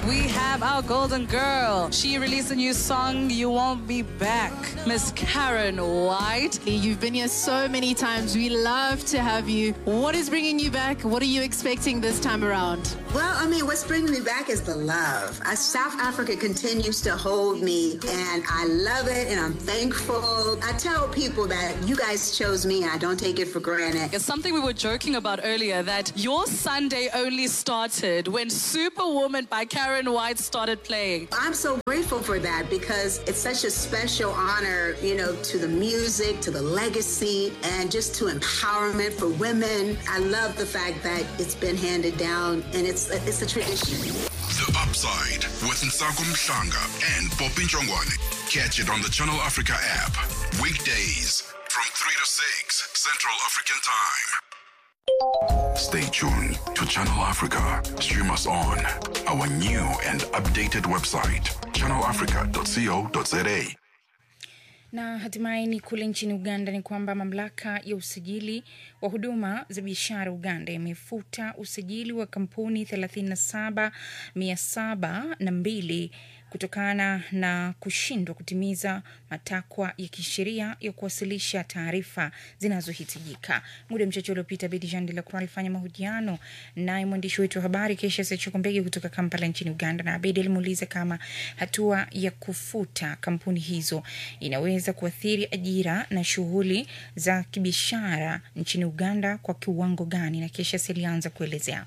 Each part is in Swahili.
we have our golden girl. She released a new song, You Won't Be Back. Miss Karen White. You've been here so many times. We love to have you. What is bringing you back? What are you expecting this time around? Well, I mean, what's bringing me back is the love. Uh, South Africa continues to hold me, and I love it, and I'm thankful. I tell people that you guys chose me, and I don't take it for granted. It's something we were joking about earlier that your Sunday only started when Superwoman by Karen White started playing. I'm so grateful for that because it's such a special honor, you know, to the music, to the legacy, and just to empowerment for women. I love the fact that it's been handed down, and it's it's a tradition. The Upside with Nsago Mhlanga and Poppy Njongwane. Catch it on the Channel Africa app. Weekdays from 3 to 6 Central African Time. Stay tuned to Channel Africa. Stream us on our new and updated website, channelafrica.co.za. Na hatimaye ni kule nchini Uganda ni kwamba mamlaka ya usajili wa huduma za biashara Uganda imefuta usajili wa kampuni 37702 kutokana na kushindwa kutimiza matakwa ya kisheria ya kuwasilisha taarifa zinazohitajika. Muda mchache uliopita, Bedi Jean de la Croix alifanya mahojiano naye mwandishi wetu wa habari Kesha Sechokombege kutoka Kampala nchini Uganda, na Abedi alimuuliza kama hatua ya kufuta kampuni hizo inaweza kuathiri ajira na shughuli za kibiashara nchini Uganda kwa kiwango gani, na Kesha alianza kuelezea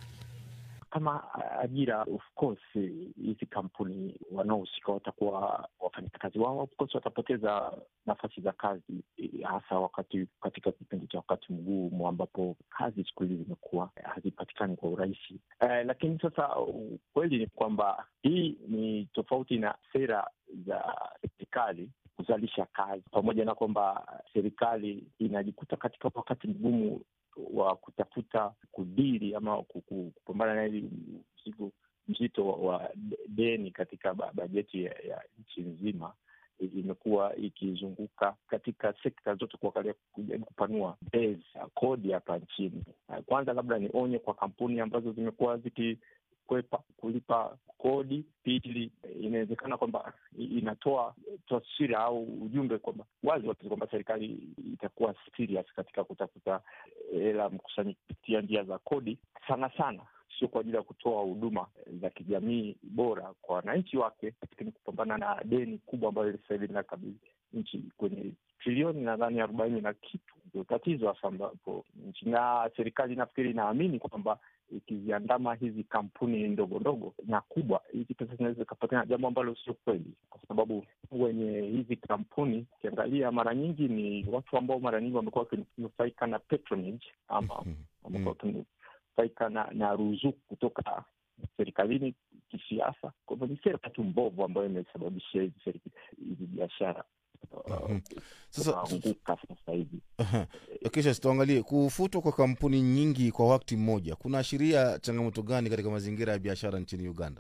kama ajira of course, hizi kampuni wanaohusika watakuwa wafanyakazi wao, of course watapoteza nafasi za kazi, hasa wakati katika kipindi cha wakati mgumu ambapo kazi siku hizi zimekuwa hazipatikani kwa urahisi. Eh, lakini sasa ukweli ni kwamba hii ni tofauti na sera za serikali kuzalisha kazi, pamoja na kwamba serikali inajikuta katika wakati mgumu wa kutafuta kudili ama kupambana na hili mzigo mzito wa deni katika bajeti ya, ya nchi nzima imekuwa ikizunguka katika sekta zote kuangalia kujaribu kupanua base kodi hapa nchini. Kwanza labda ni onye kwa kampuni ambazo zimekuwa zikikwepa kulipa kodi. Pili, inawezekana kwamba inatoa taswira au ujumbe kwamba wazi wazi kwamba serikali itakuwa serious katika kutafuta hela mkusanyiko kupitia njia za kodi, sana sana sio kwa ajili ya kutoa huduma za kijamii bora kwa wananchi wake, lakini kupambana na deni kubwa ambayo sasa hivi linakabili nchi kwenye trilioni nadhani arobaini na kitu. Ndio tatizo hasa ambapo nchi na serikali nafikiri inaamini kwamba ikiziandama hizi kampuni ndogo ndogo na kubwa, hizi pesa zinaweza zikapatikana, jambo ambalo sio kweli, kwa sababu wenye hizi kampuni ukiangalia, mara nyingi ni watu ambao mara nyingi wamekuwa wakinufaika na patronage ama wamekuwa wakinufaika na, na ruzuku kutoka serikalini kisiasa. Kwa hivyo ni sera tu mbovu ambayo imesababishia hizi hizi biashara Sasa anguka sasa hivi. kisha tuangalie kufutwa kwa kampuni nyingi kwa wakati mmoja kunaashiria changamoto gani katika mazingira ya biashara nchini Uganda?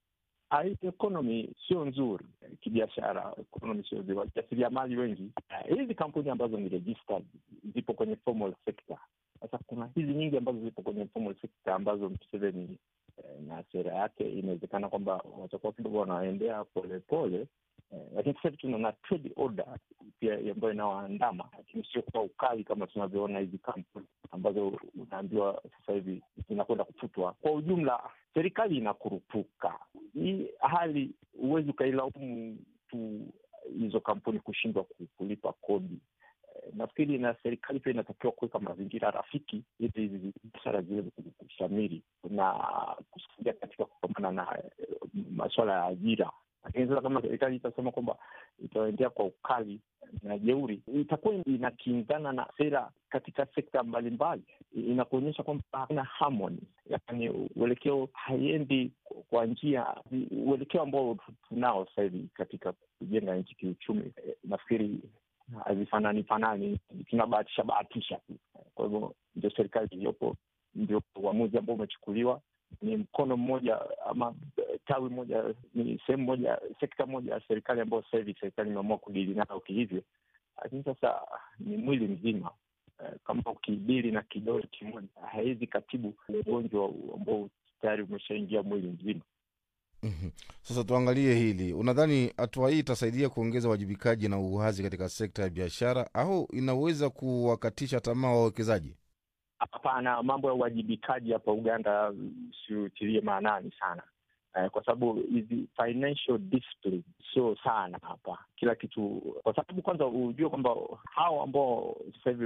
Ekonomi sio nzuri kibiashara, ekonomi sio nzuri. Wajasiriamali wengi, hizi kampuni ambazo ni registered zipo kwenye formal sector. Sasa kuna hizi nyingi ambazo zipo kwenye formal sector ambazo Museveni na sera yake inawezekana kwamba watakuwa kidogo wanaendea polepole Eh, lakini sasa hivi tunaona trade order pia ambayo inawaandama, lakini sio kwa ukali kama tunavyoona hizi kampuni ambazo unaambiwa sasa hivi zinakwenda kufutwa. Kwa ujumla, serikali inakurupuka. Hii hali huwezi ukailaumu tu hizo kampuni kushindwa kulipa kodi. Eh, nafikiri na serikali pia inatakiwa kuweka mazingira rafiki ili hizi biashara ziweze kushamiri na kusaidia katika kupambana na eh, masuala ya ajira lakini sasa kama serikali itasema kwamba itaendea kwa ukali na jeuri, itakuwa inakinzana na sera katika sekta mbalimbali, inakuonyesha kwamba hakuna harmony, yaani uelekeo haiendi kwa njia, uelekeo ambao tunao sasa hivi katika kujenga nchi kiuchumi. Nafikiri hazifanani fanani, tunabahatisha bahatisha tu. Kwa hivyo ndio serikali iliyopo, ndio uamuzi ambao umechukuliwa ni mkono mmoja ama tawi moja, ni sehemu moja, sekta moja ya serikali ambayo sasa hivi serikali imeamua kudili nayo kihivyo, lakini sasa ni mwili mzima. Kama ukidili na kidole kimoja hawezi katibu ugonjwa ambao tayari umeshaingia mwili mzima. Mhm. Sasa tuangalie hili, unadhani hatua hii itasaidia kuongeza uwajibikaji na uwazi katika sekta ya biashara au inaweza kuwakatisha tamaa wawekezaji? Hapana, mambo ya uwajibikaji hapa Uganda siutilie maanani sana eh, kwa sababu hizi financial discipline sio sana hapa kila kitu, kwa sababu kwanza hujue kwamba hao ambao sasa hivi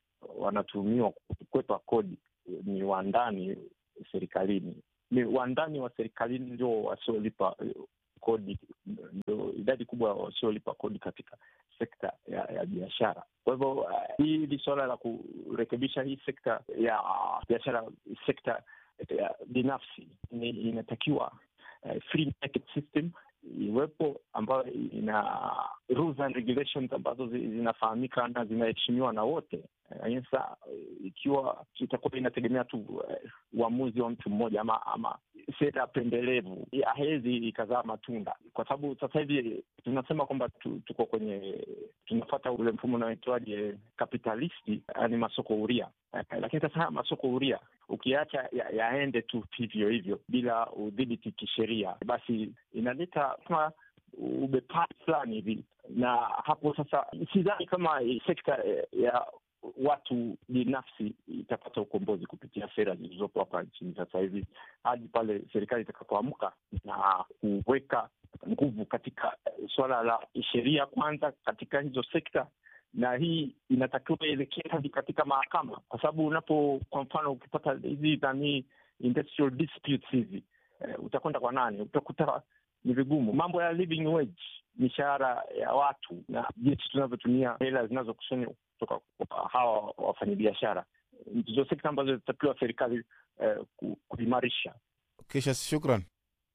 wanatumiwa kukwepa kodi ni wandani serikalini, ni wandani wa serikalini ndio wasiolipa eh, kodi, ndio idadi kubwa wasiolipa kodi katika sekta ya, ya biashara. Kwa hivyo uh, hili suala la kurekebisha hii sekta ya biashara, sekta ya binafsi ni inatakiwa uh, free market system iwepo ambayo ina rules and regulations ambazo zi- zinafahamika na zinaheshimiwa na wote. Eh, Sasa ikiwa itakuwa inategemea tu eh, uamuzi wa mtu mmoja ama ama sera pendelevu, hawezi ikazaa matunda, kwa sababu sasa hivi tunasema kwamba tu, tuko kwenye tunafata ule mfumo unaoitwaje kapitalisti, yani masoko huria eh, lakini sasa haya masoko huria ukiacha ya- yaende tu hivyo hivyo bila udhibiti kisheria, basi inaleta kama ubepari fulani hivi, na hapo sasa sidhani kama sekta eh, ya watu binafsi itapata ukombozi kupitia sera zilizopo hapa nchini sasa hivi, hadi pale serikali itakapoamka na kuweka nguvu katika eh, suala la sheria kwanza katika hizo sekta na hii inatakiwa ielekee hadi katika mahakama, kwa sababu unapo, kwa mfano, ukipata hizi nani industrial disputes hizi eh, utakwenda kwa nani? Utakuta ni vigumu. Mambo ya living wage, mishahara ya watu na jinsi tunavyotumia hela zinazokusanywa kutoka kwa hawa wafanyabiashara, ndizo sekta ambazo zinatakiwa serikali eh, ku- kuimarisha. Kisha shukran.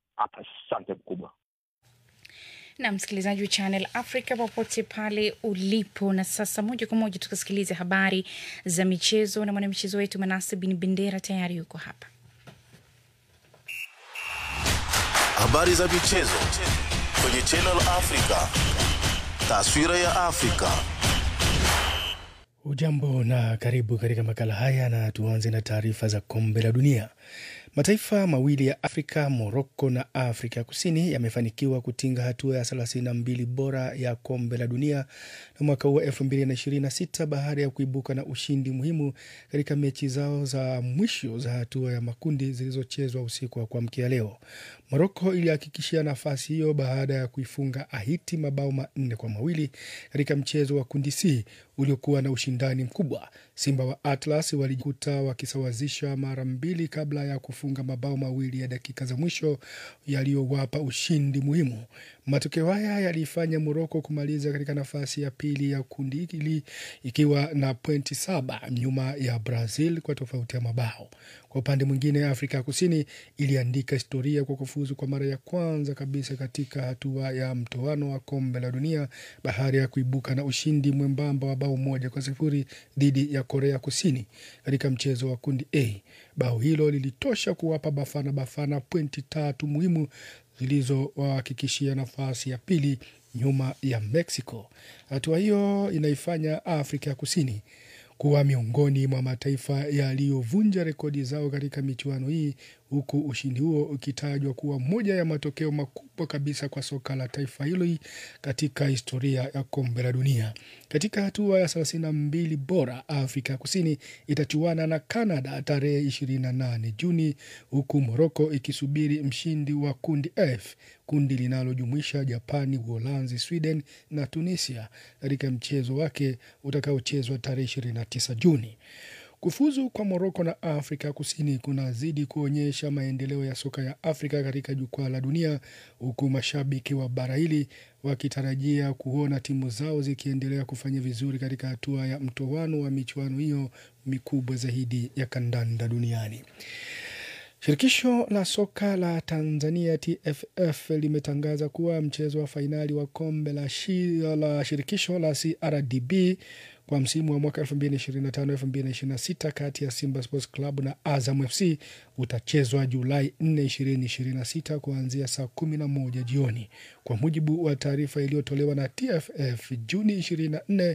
Asante mkubwa. na msikilizaji wa Channel Africa popote pale ulipo. Na sasa moja kwa moja tukasikilize habari za michezo na mwanamichezo wetu Manase Bin Bendera tayari yuko hapa. Habari za michezo kwenye Channel Africa. Taswira ya Afrika. Ujambo na karibu katika makala haya, na tuanze na taarifa za kombe la dunia. Mataifa mawili ya Afrika, Moroko na Afrika Kusini, yamefanikiwa kutinga hatua ya 32 bora ya kombe la dunia na mwaka huu wa 2026 baada ya kuibuka na ushindi muhimu katika mechi zao za mwisho za hatua ya makundi zilizochezwa usiku wa kuamkia leo. Moroko ilihakikishia nafasi hiyo baada ya kuifunga Haiti mabao manne kwa mawili katika mchezo wa kundi C uliokuwa na ushindani mkubwa. Simba wa Atlas walijikuta wakisawazisha mara mbili kabla ya kufunga mabao mawili ya dakika za mwisho yaliyowapa ushindi muhimu. Matokeo haya yaliifanya Moroko kumaliza katika nafasi ya pili ya kundi hili ikiwa na pointi saba nyuma ya Brazil kwa tofauti ya mabao. Kwa upande mwingine, Afrika ya Kusini iliandika historia kwa kufuzu kwa mara ya kwanza kabisa katika hatua ya mtoano wa kombe la dunia baada ya kuibuka na ushindi mwembamba wa bao moja kwa sifuri dhidi ya Korea Kusini katika mchezo wa kundi A. Bao hilo lilitosha kuwapa Bafana Bafana pointi tatu muhimu zilizowahakikishia nafasi ya pili nyuma ya Mexico. Hatua hiyo inaifanya Afrika ya Kusini kuwa miongoni mwa mataifa yaliyovunja rekodi zao katika michuano hii, huku ushindi huo ukitajwa kuwa moja ya matokeo makubwa kabisa kwa soka la taifa hilo katika historia ya kombe la dunia. Katika hatua ya thelathini na mbili bora, Afrika ya Kusini itachuana na Canada tarehe 28 Juni, huku Moroko ikisubiri mshindi wa kundi F, kundi linalojumuisha Japani, Uholanzi, Sweden na Tunisia katika mchezo wake utakaochezwa tarehe 29 Juni. Kufuzu kwa Moroko na Afrika Kusini kunazidi kuonyesha maendeleo ya soka ya Afrika katika jukwaa la dunia, huku mashabiki wa bara hili wakitarajia kuona timu zao zikiendelea kufanya vizuri katika hatua ya mtoano wa michuano hiyo mikubwa zaidi ya kandanda duniani. Shirikisho la soka la Tanzania TFF limetangaza kuwa mchezo wa fainali wa kombe la, shi, la shirikisho la CRDB kwa msimu wa mwaka 2025-2026 kati ya Simba Sports Club na Azam FC utachezwa Julai 4, 2026 kuanzia saa 11 jioni. Kwa mujibu wa taarifa iliyotolewa na TFF Juni 24,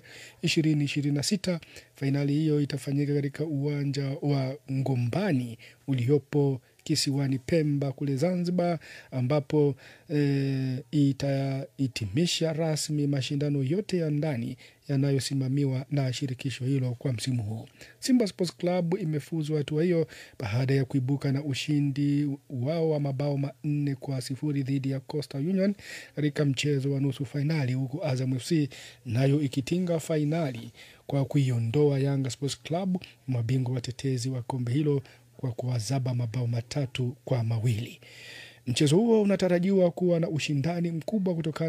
2026, fainali hiyo itafanyika katika uwanja wa Ngombani uliopo kisiwani Pemba kule Zanzibar, ambapo e, itahitimisha rasmi mashindano yote ya ndani yanayosimamiwa na shirikisho hilo kwa msimu huu. Simba Sports Club imefuzwa hatua hiyo baada ya kuibuka na ushindi wao wa mabao manne kwa sifuri dhidi ya Coastal Union katika mchezo wa nusu fainali, huku Azam FC nayo ikitinga fainali kwa kuiondoa Yanga Sports Club, mabingwa watetezi wa kombe hilo kwa kuwazaba mabao matatu kwa mawili. Mchezo huo unatarajiwa kuwa na ushindani mkubwa kutokana